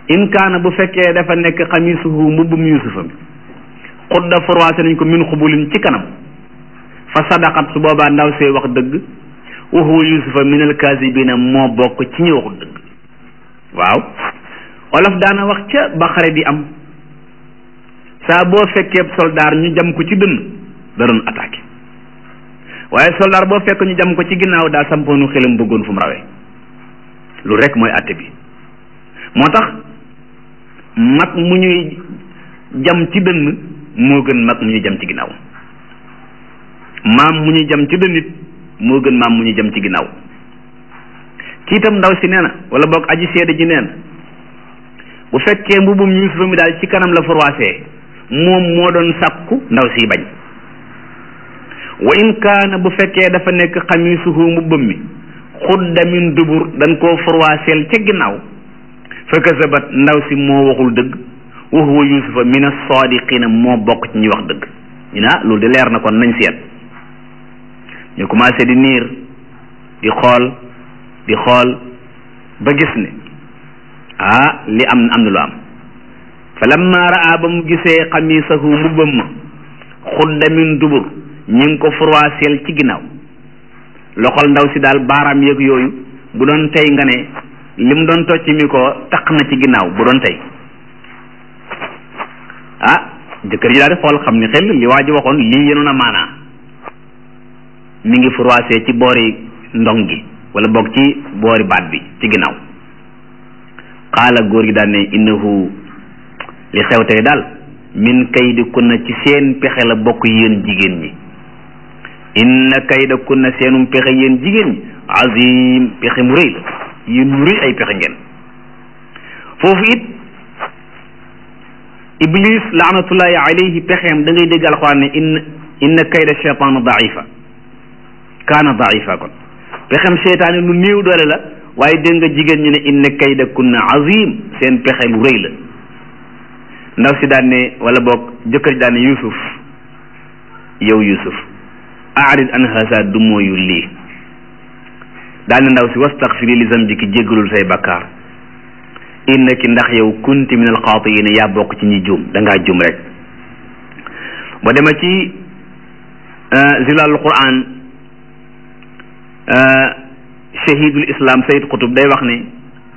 in kaana bu fekkee dafa nekk xamisuhu mbubbum yusufa mi xudda forwaase nañ ko min xubulin ci kanam fa sadaqat su boobaa ndaw see wax dëgg wa huwa yusufa min alkaasibina moo bokk ci ñi waxul dëgg waaw olof daana wax ca ba xare di am saa boo fekkee soldaar ñu jam ko ci dënn da doon attaqué waaye soldaar boo fekk ñu jam ko ci ginnaaw daa sampoonu xelam bëggoon fu mu rawee lu rek mooy àtte bi moo tax mag mu ñuy jam ci dënn moo gën mag mu ñuy jam ci ginnaaw maam mu ñuy jam ci dënn it moo gën maam mu ñuy jam ci ginnaaw kii itam ndaw si nee na wala boog aji seede ji nee na bu fekkee mbubum yusufa mi daal ci kanam la forwaasee moom moo doon sàkku ndaw si bañ wa in kaana bu fekkee dafa nekk xamisuhu mbubbam mi xudda min dubur dañ koo forwaaseel ca ginnaaw fa kasabat ndaw si moo waxul dëgg wa huwa yusufa min as-sadiqina moo bokk ci ñuy wax dëgg ñu ne ah loolu de leer na kon nañ seet ñu commencé di niir di xool di xool ba gis ne ah li am am na lu am fa lamma raa ba mu gisee xamisahu mbubbam ma xudda min dubur ñi ngi ko froissel ci ginnaaw loxol ndaw si daal baaraam yeeg yooyu bu doon tey nga ne lim doon tocc mi ko taq na ci ginnaaw bu doon tey ah jëkkër ji daal di xool xam ni xel li waa ji waxoon lii yenoon a maanaa mi ngi froissé ci boori ndong gi wala boog ci boori baat bi ci ginnaaw xaala góor gi daal ne innahu li xew tey daal min kaydi kunna ci seen pexe la bokk yéen jigéen ñi inna kayda kunna seenum pexe yéen jigéen ñi azim pexe mu rëy la yéen mu rëy ay pexe ngeen foofu it iblis laanatullahi alayhi pexeem da ngay dégg alxuraan ne inna inna kayda cheytaan daifa kaana daifa kon pexem seytaane lu néew doole la waaye dégg nga jigéen ñi ne inna kayda kunna azim seen pexe lu rëy la ndaw si daan ne wala boog jëkkër ji daan ne yusuf yow yusuf aarid an hasa du mooyu lii daan ne ndaw si wastaxfiri li zambiki jéggalul say bakkaar innaki ndax yow kunti min alxaatiina yaa bokk ci ñi juum da ngaa juum rek ba dema ci zilalul quran shahidul islam sayid qutub day wax ne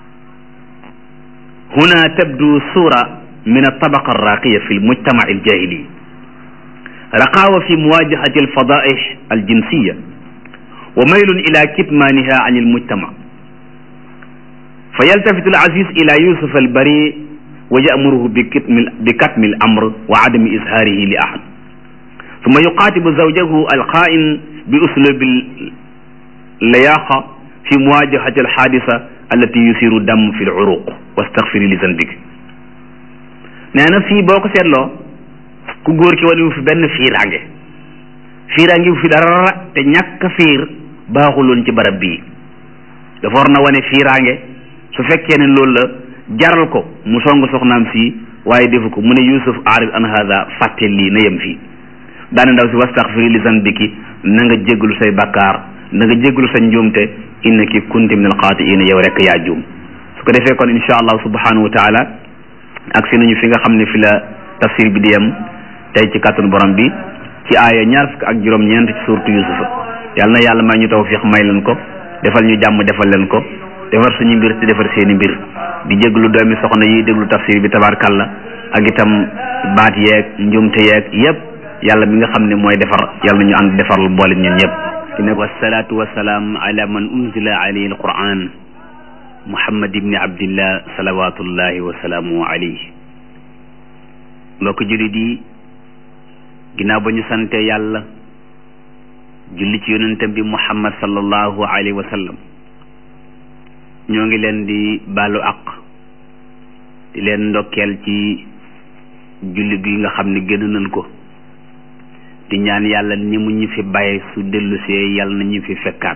huna tabdu sura min altabaqa alraqiya fi almujtamac aljahili raqaawa fi muwajahati alfadaih aljinsiya wa maylun ila kitmaniha an almujtamac fa yaltafitu alaziz ila yusuf albari wa yamuruhu bikatmi alamr wa adami izharihi li ahad ثم يقاتب زوجه الخائن بأسلوب اللياقة في مواجهة الحادثة التي يثير الدم في العروق واستغفري لذنبك nee na fii boo ko seetloo ku góor ki wane wu fi benn fiiraange fiiraange wu fi dara te ñàkk fiir baaxuloon ci barab bii dafa war na wane fiiraange su fekkee ne loolu la jaral ko mu song soxnaam si waaye defu ko mu ne Yusuf arid an hada fàtte lii na yem fii daane ndaw si wastaxfiri li zanbiki na nga jéggalu say bakkaar na nga jéggalu sa njuumte innaki kunti min alxaatiina yow rek yaa juum su ko defee kon insha allah subhanahu wa taala ak si nañu fi nga xam ne fi la tafsir bi di yem tey ci kàttanu borom bi ci aaya ñaar fukk ak juróom-ñeent ci suurtu yusufa yàlla na yàlla may ñu tawfiq may leen ko defal ñu jàmm defal leen ko defar suñu mbir te defar seeni mbir di jéglu doomi soxna yi déglu tafsir bi tabarkalla ak itam baat yeeg njuumte yeeg yépp yàlla mi nga xam ne mooy defar yàlla ñu ànd defarlu boole ñun ñëpp ki ne wasalaatu wasalaam ala man unzila alayhi alquran muhammad ibni abdillah salawatullahi wasalaamu alayhi mbokk jullit yi ginnaaw ba ñu sante yàlla julli ci yonentam bi muhammad sallallahu alayhi wa sallam ñoo ngi leen di baalu aq di leen ndokkeel ci julli gi nga xam ne génn nañ ko di ñaan yàlla ni mu ñu fi bàyyi su dellusee yàlla na ñu fi fekkaat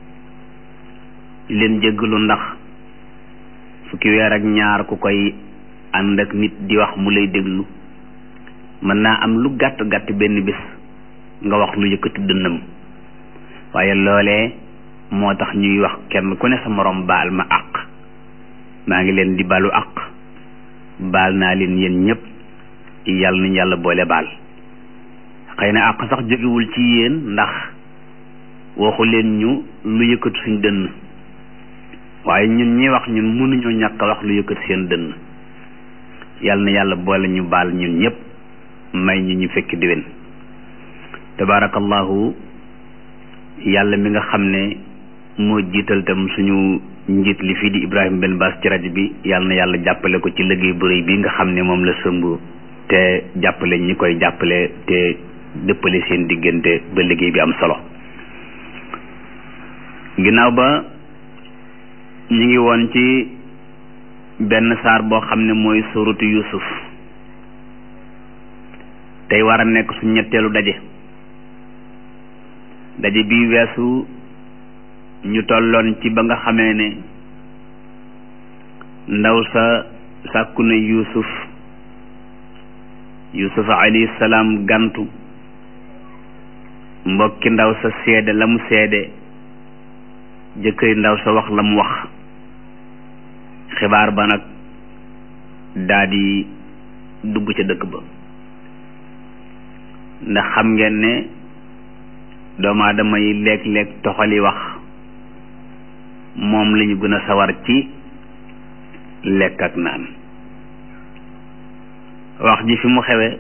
di leen jéggalu ndax fukki weer ak ñaar ku koy ànd ak nit di wax mu lay déglu mën naa am lu gàtt gàtt benn bis nga wax lu yëkkati dënnam waaye loolee moo tax ñuy wax kenn ku ne sa moroom baal ma àq maa ngi leen di balu àq baal naa leen yéen ñëpp yàlla nañ yàlla boole baal xëy na àq sax jógewul ci yéen ndax waxu leen ñu lu yëkkatu suñ dënn waaye ñun ñi wax ñun mënuñoo ñàkk a wax lu yëkkati seen dënn yàlla na yàlla boole ñu baal ñun ñëpp may ñu ñu fekk diwen tabaarakallahu yàlla mi nga xam ne moo jiital tam suñu njiit li fii di Ibrahima Ben Bass ci rajo bi yàlla na yàlla jàppale ko ci liggéey bu rëy bi nga xam ne moom la sëmb te jàppale ñi koy jàppale te dëppale seen diggante ba liggéey bi am solo ginnaaw ba ñu ngi woon ci benn saar boo xam ne mooy suratu Yusuf tey war a nekk su ñetteelu daje daje bi weesu ñu tolloon ci ba nga xamee ne ndaw sa sàkku na Yusuf Yusuf alayhi salaam gantu mbokki ndaw sa seede la mu seede jëkkëri ndaw sa wax la mu wax xibaar ba nag daa di dugg ca dëkk ba ndax xam ngeen ne doomu aadama yi léeg-léeg toxali wax moom lañu gën a sawar ci lekk ak naan wax ji fi mu xewe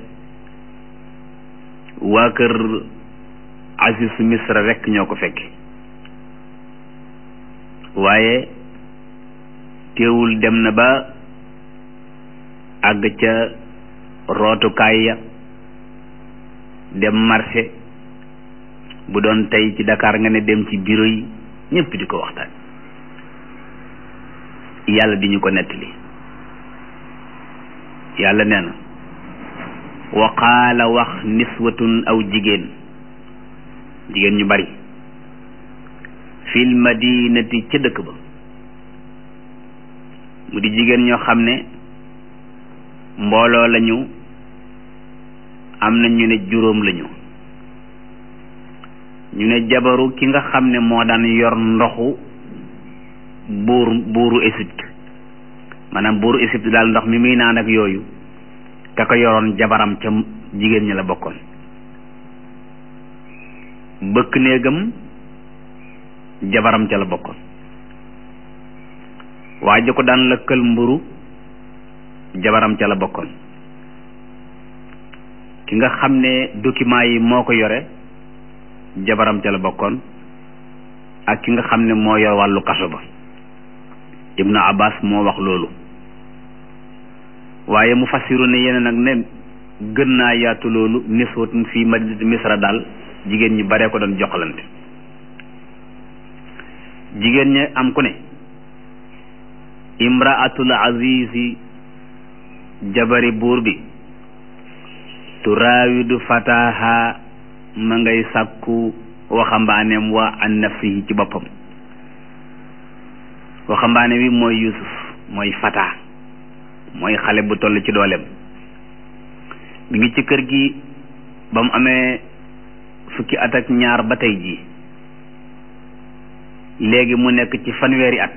waa kër Aziz Misra rekk ñoo ko fekke waaye teewul dem na ba àgg ca rootukaay ya dem marché bu doon tey ci Dakar nga ne dem ci bureau yi ñëpp di ko waxtaan yàlla di ñu ko nettali yàlla nee na wa qaala wax niswatun aw jigéen jigéen ñu bari fil madinati ca dëkk ba mu di jigéen ñoo xam ne mbooloo lañu am na ñu ne juróom lañu ñu ne jabaru ki nga xam ne moo daan yor ndoxu buur buuru Égypte maanaam buuru Égypte daal ndox mi muy naan ak yooyu ka ko yoroon jabaram ca jigéen ñi la bokkoon bëkk néegam jabaram ca la bokkoon waa ji ko daan lëkkal mburu jabaram ca la bokkoon ki nga xam ne document yi moo ko yore jabaram ca la bokkoon ak ki nga xam ne moo yor wàllu kaso ba ibnu abbas moo wax loolu waaye mu fassiru ne yeneen nag ne gën naa yaatu loolu niswatun fii madinati misra daal jigéen ñi baree ko doon joxalante jigéen ñi am ku ne imraatul azizi jabari buur bi turaawidu fataha ma ngay sàkku waxambaaneem wa an nafsihi ci boppam waxambaane wi mooy yusuf mooy fata mooy xale bu toll ci dooleem mi ngi ci kër gi ba mu amee fukki at ak ñaar ba tey jii léegi mu nekk ci fanweeri at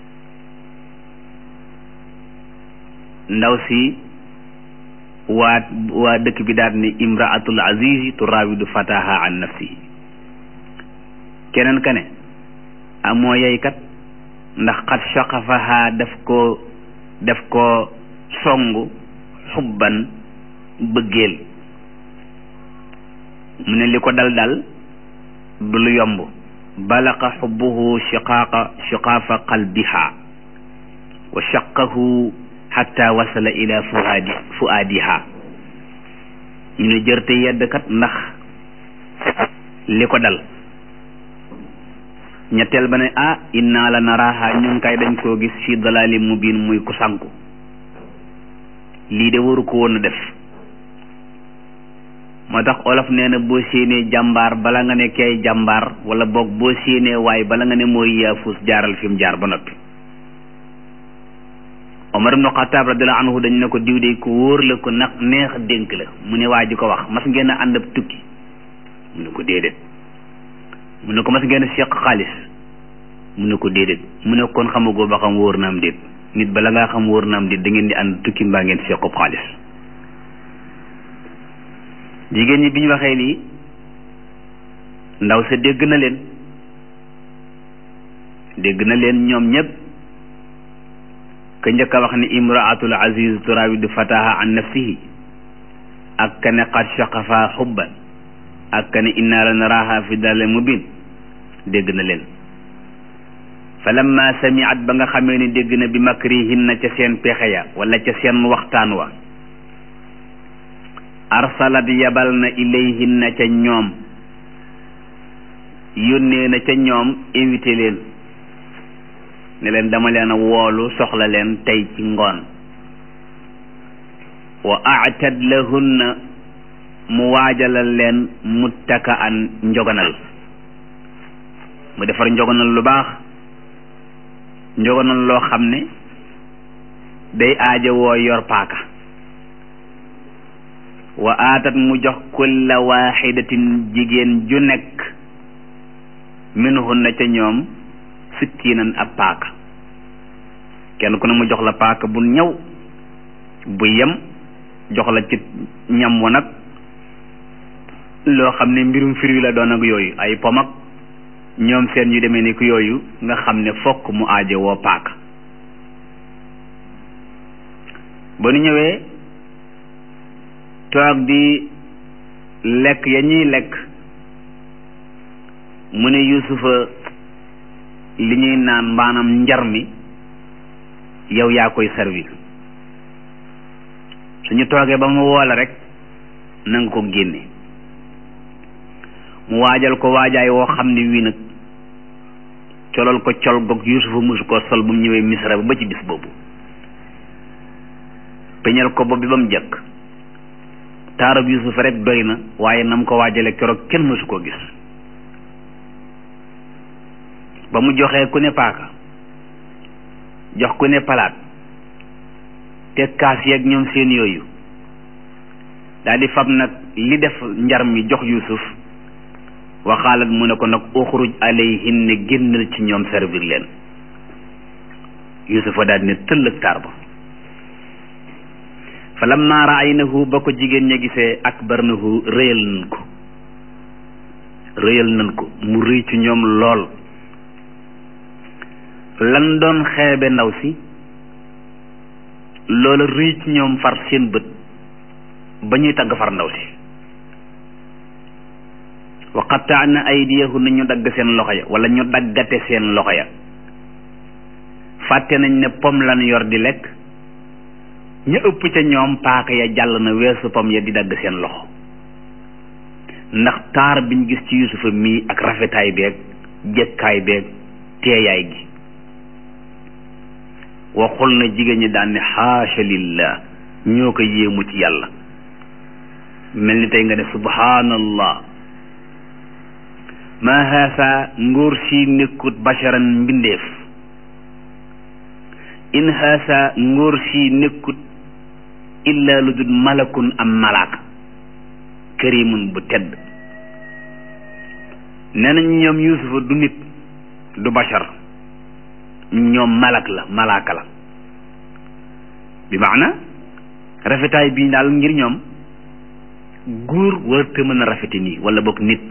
ndaw si waa waa dëkk bi daal ni imraatul azizi turaawidu fataha an nafsihi keneen ka ne amoo yeykat ndax xat shaqafaha daf ko daf ko songu xubban bëggeel mu ne li ko dal dal du lu yomb balaqa xubbuhu shiqaaqa shiqaafa qalbiha wa shaqahu xatta wasala ila fuaadi fuaadiha ñu ne jërte yeddkat ndax li ko dal ñetteel ba ne ah inna la naraaha ñun kay dañ koo gis fi dalali mubin muy ku sànku lii de waru ko woon a def moo tax olof nee na boo séenee jàmbaar bala nga ne kay jàmbaar wala boog boo séenee waay bala nga ne mooy yaafus jaaral fi mu jaar ba noppi Omar ibnu Xataab radiyallahu anhu dañ ne ko diw de ko wóor la ko nag neex dénk la mu ne waa ji ko wax mas ngeen a ànd ab tukki mu ne ko déedéet mu ne ko mas ngeen a seq xaalis mu ne ko déedéet mu ne kon xamagoo ba xam wóor na am déet nit bala ngaa xam wóor na am di da ngeen di ànd tukki mbaa ngeen sequb xaalis jigéen ñi bi ñu waxee lii ndaw sa dégg na leen dégg na leen ñoom ñëpp ka njëkk a wax ni imraatul aziz turawidu fataha an nafsihi ak ka ne qad shaqafa xubban ak ka ne inna la naraha fi dalal mubin dégg na leen fa lamma samiat ba nga xamee ni dégg na bi makrihinna ca seen pexe ya wala ca seen waxtaan wa arsalat yabal na ilayhinna ca ñoom yónnee na ca ñoom invité leen ne leen dama leen a woolu soxla leen tey ci ngoon wa aatad lahunna mu waajalal leen muttaka an njogonal mu defar njogonal lu baax njogonal loo xam ne day aaja woo yor paaka wa aatat mu jox kulla waaxidatin jigéen ju nekk minhunna ca ñoom sikkiinan ab paaka kenn ku ne mu jox la paaka bu ñëw bu yem jox la ci ñam wa nag loo xam ne mbirum firi la doon ak yooyu ay pom ak ñoom seen yu demee ni ku yooyu nga xam ne fokk mu aaje woo paaka ba nu ñëwee toog di lekk ya ñuy lekk mu ne yusufa li ñuy naan mbaanam njar mi yow yaa koy servir suñu toogee ba mu woola rek na nga ko génne mu waajal ko waajaay woo xam ne wii nag colal ko col goog yusufa musu ko sol bu mu ñëwee misra ba ci bis boobu peñal ko bopp bi ba mu jëkk taarab yusufa rek doy na waaye nam ko waajale keroog kenn mësu koo gis ba mu joxee ku ne paaka jox ku ne palaat te kaas yeeg ñoom seen yooyu daal di fab nag li def njar mi jox yusuf waxaalat mu ne ko nag uxruj alayhin ne génnal ci ñoom servir leen yusufa daal di ne tëllëg taar ba fa lamma raaynahu ba ko jigéen ña gisee akbarnahu rëyal nañ ko rëyal nañ ko mu rëy ci ñoom lool lan doon xeebe ndaw si loola rëy ci ñoom far seen bët ba ñuy tagg far ndaw si wa qattaana aydiyahunna ñu dagg seen loxo ya wala ñu daggate seen loxo ya fàtte nañ ne pom lan yor di lekk ñu ëpp ca ñoom paaka ya jàll na weesu pom ya di dagg seen loxo ndax taar biñ gis ci yusufa mii ak rafetaay beeg jekkaay beeg teeyaay gi waxul na jigéen ñi daan ne xaasha lillah ñoo ko yéemu ci yàlla mel ni tey nga ne subhanallah ma haasa ngóor si nekkut basharan mbindeef in haasa ngóor si nekkut illa lu dul malakun am malaaka karimun bu tedd nee nañ ñoom yusufa du nit du bashar ñoom malak la malaaka la bi maana rafetaay bii daal ngir ñoom góor warta mën a rafete nii wala boog nit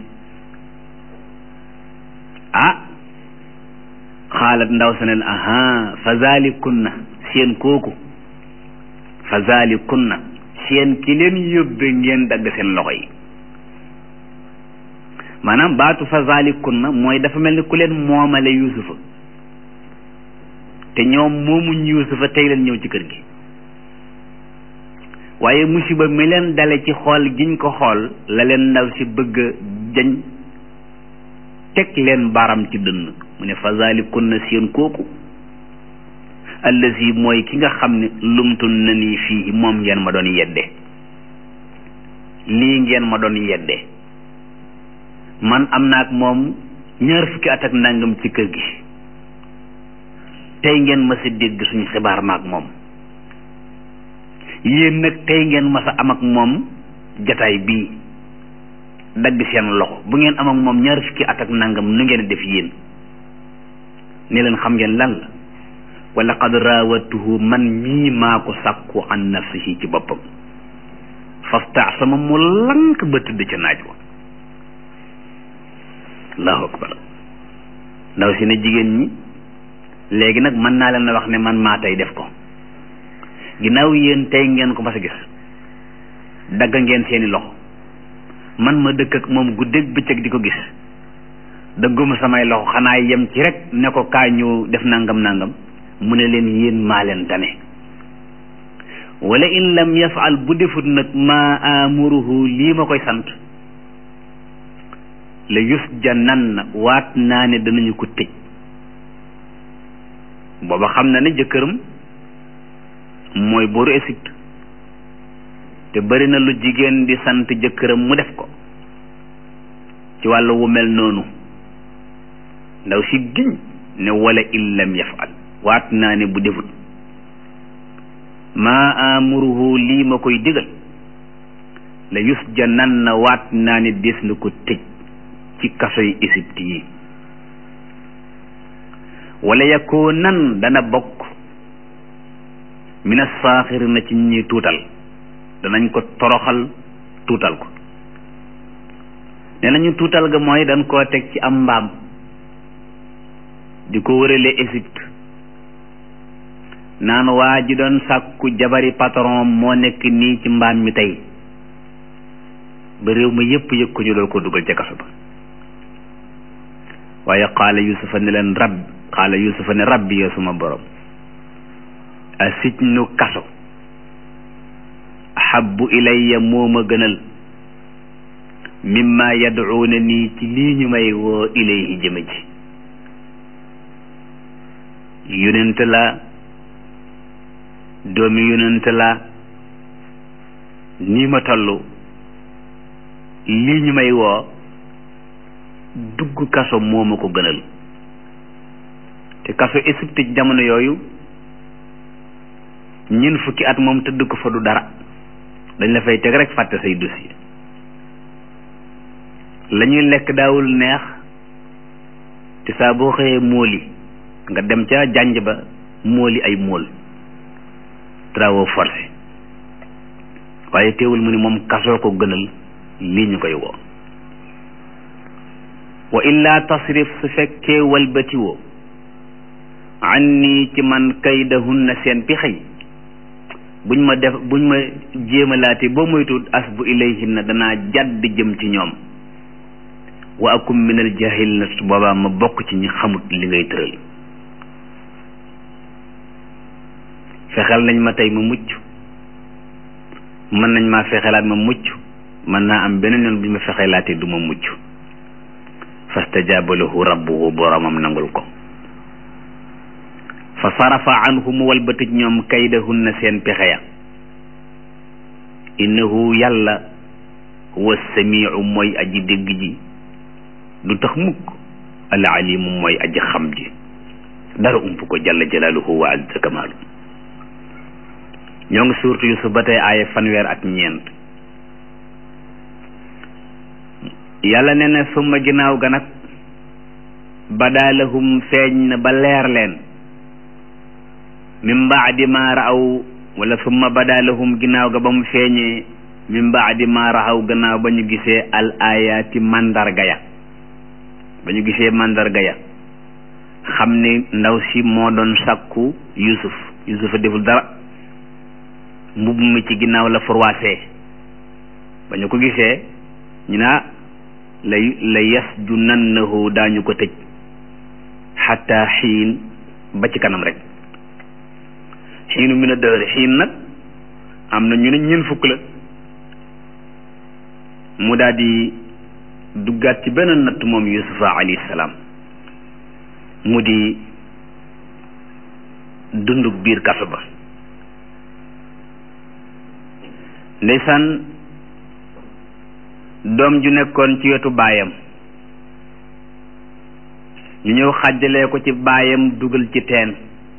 ah xaalat ndaw sa neen aha fa zalikunna seen kooku fa zalikunna seen ki leen yóbbe ngeen dagg seen loxo yi maanaam baatu fa zalikunna mooy dafa mel ni ku leen moomale yusufa te ñoom moomuñ yusufa tey leen ñëw ci kër gi waaye musiba mi leen dale ci xool giñ ko xool la leen ndaw si bëgg jañ teg leen baram ci dënn mu ne fa zalikunna seen kooku allazi mooy ki nga xam ne lumtun na nii fii moom ngeen ma doon yedde lii ngeen ma doon yedde man am naa ak moom ñaar fukki at ak nangam ci kër gi tey ngeen ma sa dégg suñu xibaar ma ak moom yéen nag tey ngeen ma sa am ak moom jataay bii dagg seen loxo bu ngeen am ak moom ñaar fukki at ak nangam nu ngeen def yéen ne leen xam ngeen lan la wa laqad raawatuhu man mii maa ko sàkku an nafsihi ci boppam fastaasama mu lank ba tëdd ca naaj wa allahu akbar ndaw si ne jigéen ñi léegi nag mën naa leen a wax ne man maa tey def ko ginnaaw yéen tey ngeen ko mas a gis dagg ngeen seeni loxo man ma dëkk ak moom guddeeg bëccëg di ko gis dëgguma samay loxo xanaa yem ci rek ne ko kaa ñu def nangam nangam mu ne leen yéen maa leen tane wala in lam yafaal bu defut nag ma amuruhu lii ma koy sant la yus janan na waat naa ne danañu ko tëj booba xam na ne jëkkëram mooy booru Égypte te bari na lu jigéen di sant jëkkëram mu def ko ci wàllu wu mel noonu ndaw si giñ ne wala in lam yafaal waat naa ne bu defut maa amuruhu lii ma koy digal la yus janan na waat naa ne des na ko tëj ci kaso yi Égypte yi wala yakoo nan dana bokk mina saaxir na ci ñi tuutal danañ ko toroxal tuutal ko nee nañu tuutal ga mooy dañ koo teg ci am mbaam di ko wërale Égypte naan waa ji doon sàkku jabari patron moo nekk nii ci mbaam mi tey ba réew ma yépp yëg ko ñu doon ko dugal ca kaso ba waaye qaala yusufa ne leen rab qaala yusufa ne rabbi yoo suma borom a sijnu kaso ahabbu ilayya moo ma gënal mimma yad'uuna nii ci lii ñu may woo ilayhi jëme ci yonent la doomi yonent la nii ma toll lii ñu may woo dugg kaso moo ma ko gënal te kaso Égypte ci jamono yooyu ñeent fukki at moom tëdd ko fa du dara dañ la fay teg rek fàtte say dossier la ñuy lekk daawul neex te saa boo xëyee móoli nga dem ca jànj ba móoli ay móol travaux forcés waaye teewul mu ni moom kasoo ko gënal lii ñu koy woo wa illaa tasrif su fekkee walbati woo anni ci man kaydahunna seen pexey buñ ma def buñ ma jéemalaate boo moytu asbu ilayhinna danaa jàdd jëm ci ñoom wa akum minal jahil na su boobaa ma bokk ci ñi xamut li ngay tëral fexeel nañ ma tey ma mucc mën nañ maa fexelaat ma mucc mën naa am beneen yoon bu ñu ma fexelaatee du ma mucc fastajaaba lahu rabbuhu boromam nangul ko fa sarafa anhu mu walbatij ñoom kaydahunna seen pexe ya innahu yàlla huwa samiu mooy aji dégg ji du tax mukk al alimu mooy aji xam ji dara ump ko jalla jalaaluhu wa azza kamaalu ñoo ngi suurtu Yusuf ba tey aaya fanweer ak ñeent yàlla nee na summa ginnaaw ga nag badaalahum feeñ na ba leer leen min baadi ma raaw wala summa badaalahum ginnaaw ga ba mu feeñee min baadi ma raaw gannaaw ba ñu gisee al ayaati mandarga ya ba ñu gisee mandarga ya xam ne ndaw si moo doon sàkku Yusuf Yusuf a deful dara mbubb mi ci ginnaaw la froissé ba ñu ko gisee ñu naa la la yasjunannahu daañu ko tëj xatta xiin ba ci kanam rek xiinu mi na dëhër xiin nag am na ñu ne ñeent fukk la mu daal di duggaat ci benn natt moom yusufa alayhi salaam mu di dunduk biir kaso ba ndeysaan doom ju nekkoon ci wetu baayam ñu ñëw xàjjalee ko ci baayam dugal ci teen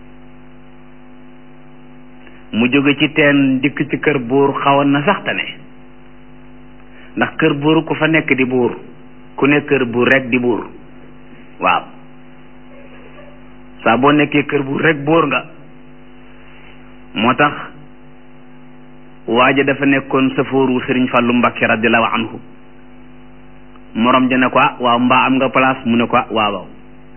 mu jóge ci teen dikk ci kër buur xawoon na sax tane ndax kër buur ku fa nekk di buur ku nekk kër buur rek di buur waaw saa boo nekkee kër bu rek bóor nga moo tax waaja dafa nekkoon safooru sëriñ Fàllu Mbàkke radiallahu anhu morom ja ne ko waaw mbaa am nga place mu ne ko waaw waaw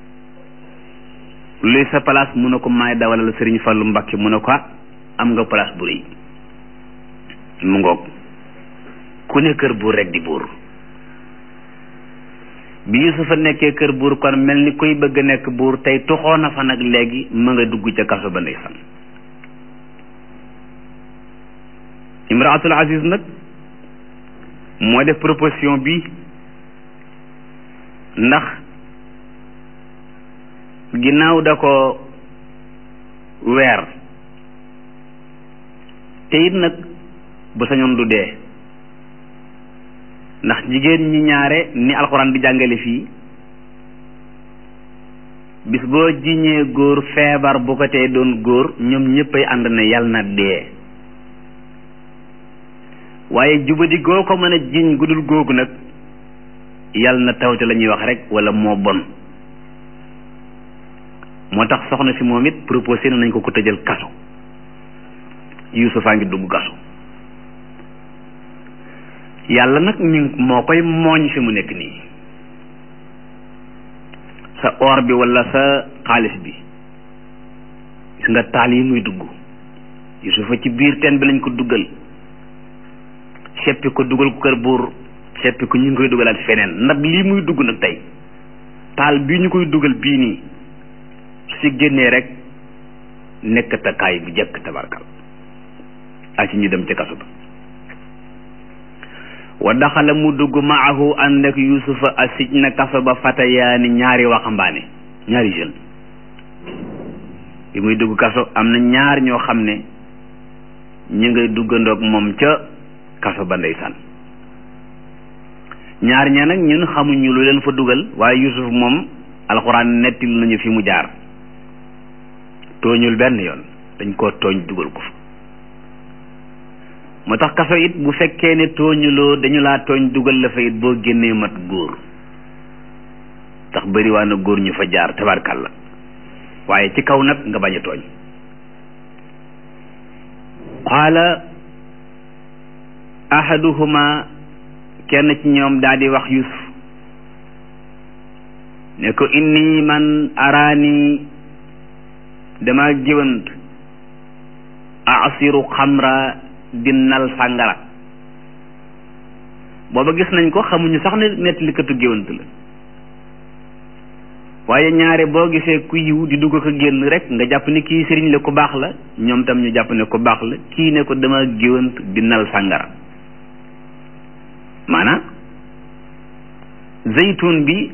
luy sa place mu ne ko maay dawalal sëriñ Fàllu Mbàkke mu ne ko am nga place bu rëy mu ngoog ku ne kër buur rek di buur bi Yusufa nekkee kër buur kon mel ni kuy bëgg nekk buur tey toxoo na fa nag léegi ma nga dugg ca kaso ba ndeysaan imraatul aziz nag moo def proposition bi ndax ginnaaw da ko weer te it nag bu sañoon du dee ndax jigéen ñi ñaare ni alxuraan di jàngale fii bis boo jiñee góor feebar bu ko tee doon góor ñoom ñëppay ànd na yal na dee waaye jubadi goo ko mën a jiñ gudul googu nag yal na tawte la ñuy wax rek wala moo bon moo tax soxna si moom it proposé nañ ko ko tëjal kaso Yuusufaa ngi dugg kaso yàlla nag mi moo koy mooñ fi mu nekk nii sa or bi wala sa xaalis bi gis nga taal yi muy dugg Yuusufa ci biir teen bi lañ ko duggal seppi ko dugal ko kër buur seppi ko ñu ngi koy dugalaat feneen ndab lii muy dugg nag tey taal bii ñu koy dugal bii nii su ci génnee rek nekk takaay bu jëkk tabarkal ak ci ñu dem ca kaso ba wa daxala mu dugg maahu ànd ak yusufa asij na kaso ba fatayaani ñaari waxambaane ñaari jeune bi muy dugg kaso am na ñaar ñoo xam ne ñu ngay duggandoog moom ca kaso ba ndeysaan ñaar ña nag ñun xamuñu lu leen fa dugal waaye yusuf moom alxuraan nettil nañu fi mu jaar tooñul benn yoon dañ koo tooñ dugal ko fa moo tax kaso it bu fekkee ne tooñuloo dañu laa tooñ dugal la fa it boo génnee mat góor tax bëri waa na góor ñu fa jaar tabarkàlla waaye ci kaw nag nga bañ a tooñ qaala ahaduhuma kenn ci ñoom daal di wax yusuf ne ko inni man araani dama géwant asiru xamra dinnal sàngara booba gis nañ ko xamuñu sax ne nettalikatu géwant la waaye ñaare boo gisee ku yiw di dugg ko génn rek nga jàpp ne kii sëriñ la ku baax la ñoom tam ñu jàpp ne ku baax la kii ne ko dama géwant dinnal sàngara maanaam zeytun bi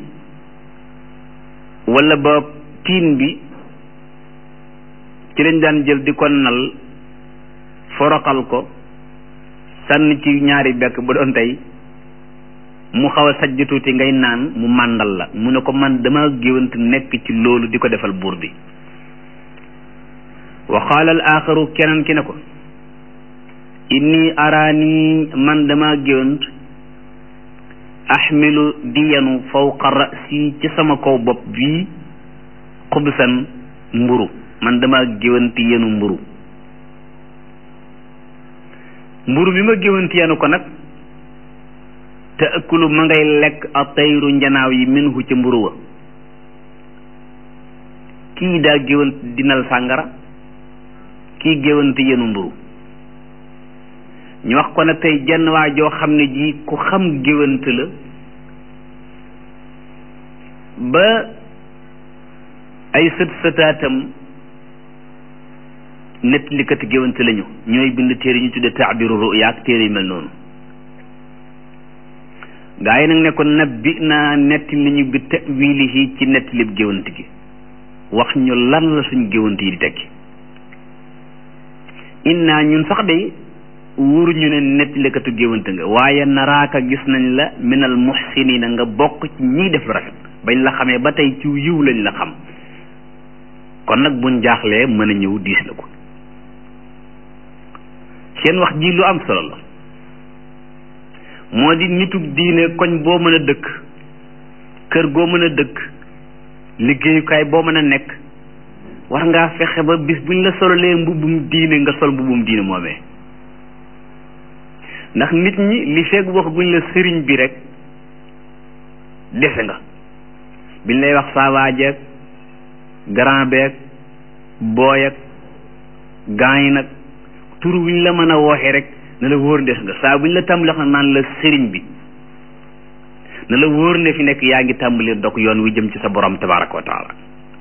wala boog tiin bi ci lañ daan jël di ko nal foroxal ko sànni ci ñaari bekk bu doon tey mu xaw a sajj tuuti ngay naan mu màndal la mu ne ko man dama géwant nekk ci loolu di ko defal buur bi wa qaala al aaxaru keneen ki ne ko inni araani man dama géwant axmilu diyanu fawqa rasi ci sama kaw bopp bii xubsan mburu man dama géwanti yenu mburu mburu bi ma géwanti yenu ko nag te ëkkulu ma ngay lekk a tayru njanaaw yi minhu ca mburu wa kii daa géwant dinal sàngara kii géwanti yenu mburu ñu wax ko nag tey jenn waa joo xam ne ji ku xam géwant la ba ay sët sëtaatam nettalikati géwant lañu ñooy bind téere ñu tudde taabiru ruya ak téere yu mel noonu gaa yi nag ne ko nabbi naa netti li ñu bi tawilihi ci nettalib géwant gi wax ñu lan la suñ géwant yi di tekki inna ñun sax de wóoru ñu ne nettalikatu géwant nga waaye naraaka gis nañ la minal muhsinina nga bokk ci ñiy def lu rafet bañ la xamee ba tey ci yiw lañ la xam kon nag buñ jaaxlee mën a ñëw diis la ko seen wax ji lu am solo la moo di nitug diine koñ boo mën a dëkk kër goo mën a dëkk liggéeyukaay boo mën a nekk war ngaa fexe ba bis buñ la sololee mbubbum diine nga sol mbubbum diine moomee ndax nit ñi li fekk wax guñ la sëriñ bi rek dese nga biñ lay wax saawaajeeg grand beeg booy ak gaañ nag tur wuñ la mën a wooxee rek na la wóor des nga saa buñ la tàmbali wax naan la sëriñ bi na la wóor ne fi nekk yaa ngi tàmbali dog yoon wi jëm ci sa borom tabaraka wa taala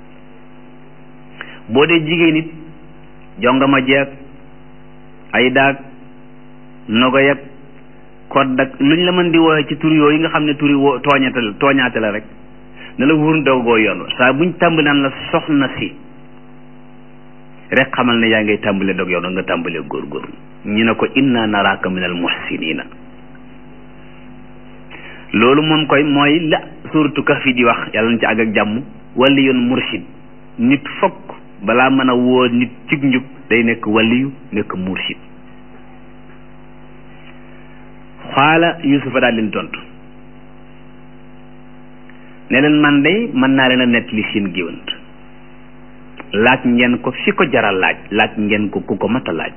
boo dee jigéen it jongama jeeg ay daag nogo yag kodd ak luñ la mën di wooxee ci tur yooyu nga xam ne turi woo tooñate la tooñaate la rek na la wóor dogoo yoon wa saa buñ tàmbali naan la soxna si rek xamal ne yaa ngay tàmbale dog yow da nga tàmbalee góorgóorlu ñu ne ko inna naraka min al muhsinina loolu moom koy mooy la suratu kahfi di wax yàlla na ci àgg ak jàmm wali yoon mursid nit fokk balaa mën a woo nit cig njub day nekk waliyu nekk mursid xaala yusufa daal leen tontu ne leen man day mën naa leen a nett li seen géwant laaj ngeen ko fi ko jaral laaj laaj ngeen ko ku ko mat a laaj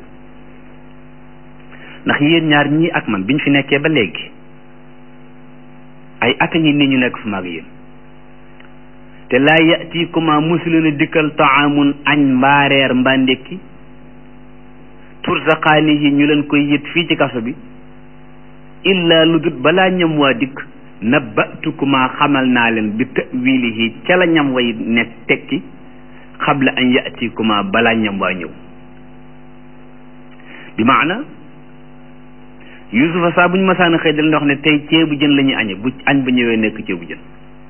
ndax yéen ñaar ñii ak man biñ fi nekkee ba léegi ay at a ngi nii ñu nekk fu maag yéen te laa yatikuma musuleen a dikkal taamun añ mbaa reer mbaa ndékki tursaqaani yi ñu leen koy yët fii ci kaso bi illa lu dut balaa ñam waa dikk nabbatukuma xamal naa leen bi ta'wilihi ca la ñam way nekk tekki xabla an yatikuma balaa ñam waa ñëw bi maana yusufa saa bu ñu masaan xëy dal wax ne tey ceebu jën la ñuy añe bu añ ba ñëwee nekk ceebu jën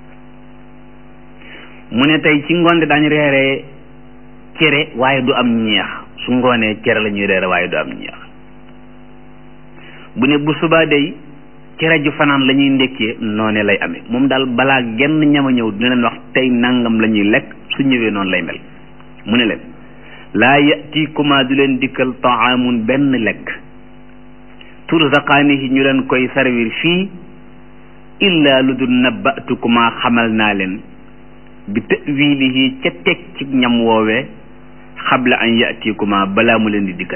mu ne tey ci ngoonde daañu reeree cere waaye du am ñeex su ngoonee cere la ñuy reere waaye du am ñeex bu ne bu subaa day cere ju fanaan la ñuy ndekkee noone lay amee moom daal balaa genn ñama ñëw dina leen wax tey nangam la ñuy lekk su ñëwee noonu lay mel mu ne leen laa yatikuma du leen dikkal taamun benn lekk turzaqaanihi ñu leen koy servir fii illa lu dul nabbatukuma xamal naa leen bi ta'wilihi ca teg ci ñam woowee xabla an yatikuma balaa mu leen di dikkal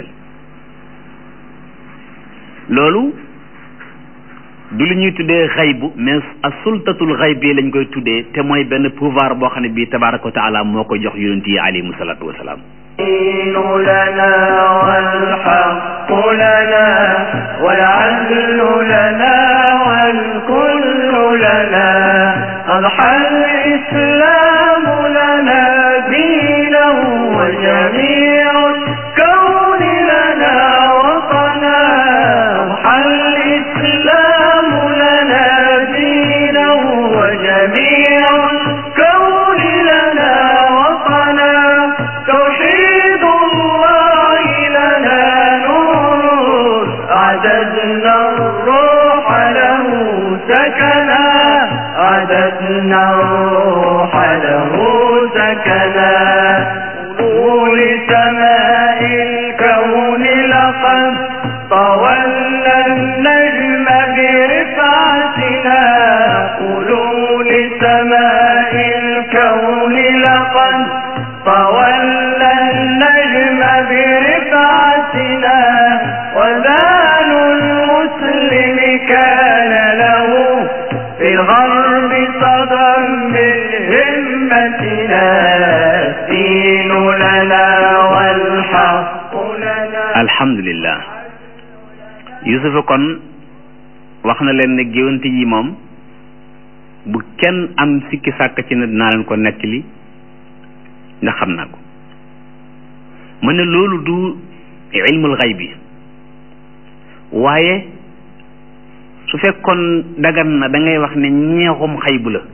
loolu du lu ñuy tuddee xaybu mais a sultatul xaybi lañ koy tuddee te mooy benn pouvoir boo xam ne bii tabaraka wa taala moo ko jox yonent yi alayhimu salaatu wasalaam لنا والحق لنا والعدل لنا والكل لنا أضحى الإسلام لنا دينا وجميع الكون لنا وطنا أضحى الإسلام لنا دينا وجميع الكون لنا وطنا توحيد الله لنا نور أعددنا الروح له سكنا أعددنا الروح له سكنا طول سماء الكون لقد طولنا النجم برفعتنا قولوا لسماء الكون لقد طولنا النجم برفعتنا وذان المسلم كان له في الغرب صدى من همتنا الدين لنا والحق لنا alhamdulillah yusufa kon wax na leen ne géwante yi moom bu kenn am sikki sàkk ci ne dinaa leen ko nettali ndax xam naa ko mu ne loolu du ilmul xay bi waaye su fekkoon dagan na da ngay wax ne ñeexum xaybu la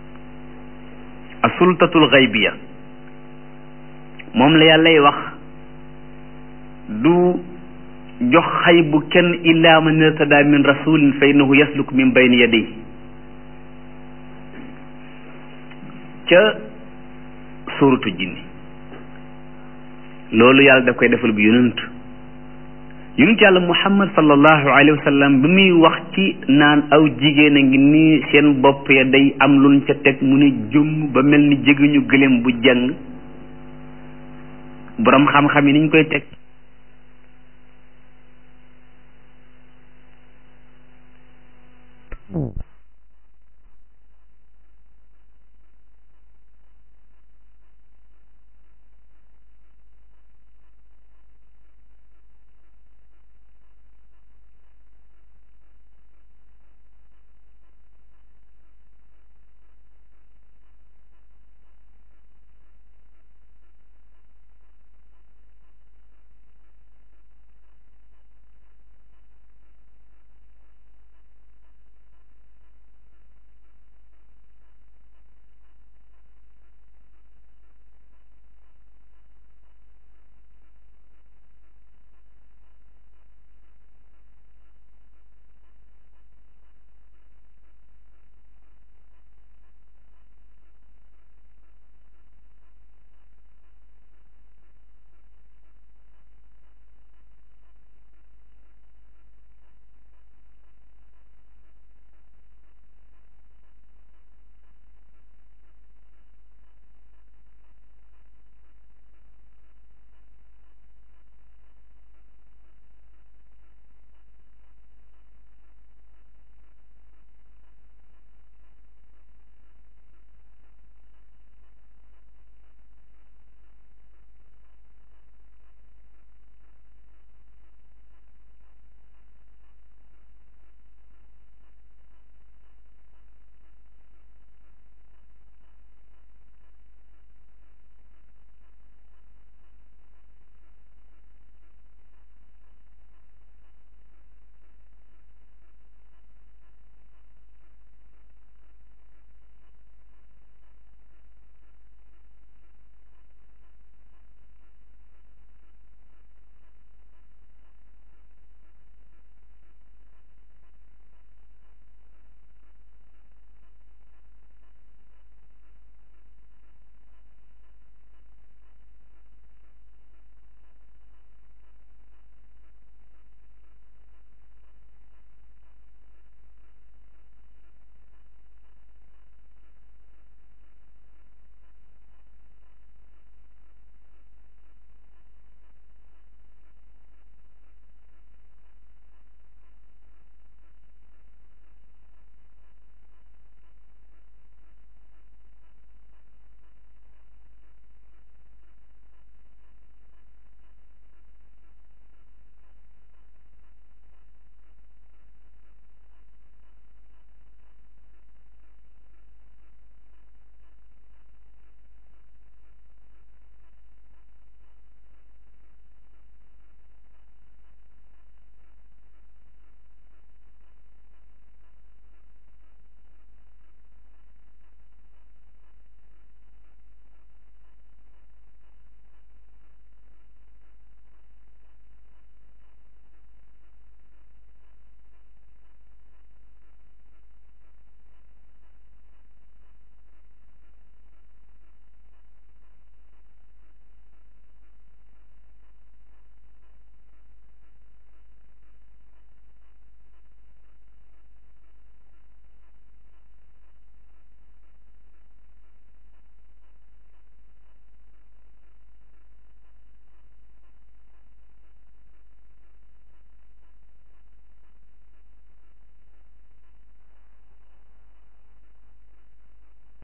a sultatul xaybiya moom la yàllay wax du jox xaybu kenn illa man irtada min rasulin fa innahu yasluk min bayni yaday ca suuratu jinni loolu yàlla daf koy defal bu yonent yonent yàlla muhammad sallallahu alayhi wa sallam bi muy wax ci naan aw jigéen a ngi nii seen bopp ya day am luñ ca teg mu ne jëmm ba mel ni jéggiñu gëléem bu jàng borom xam-xam yi niñ koy teg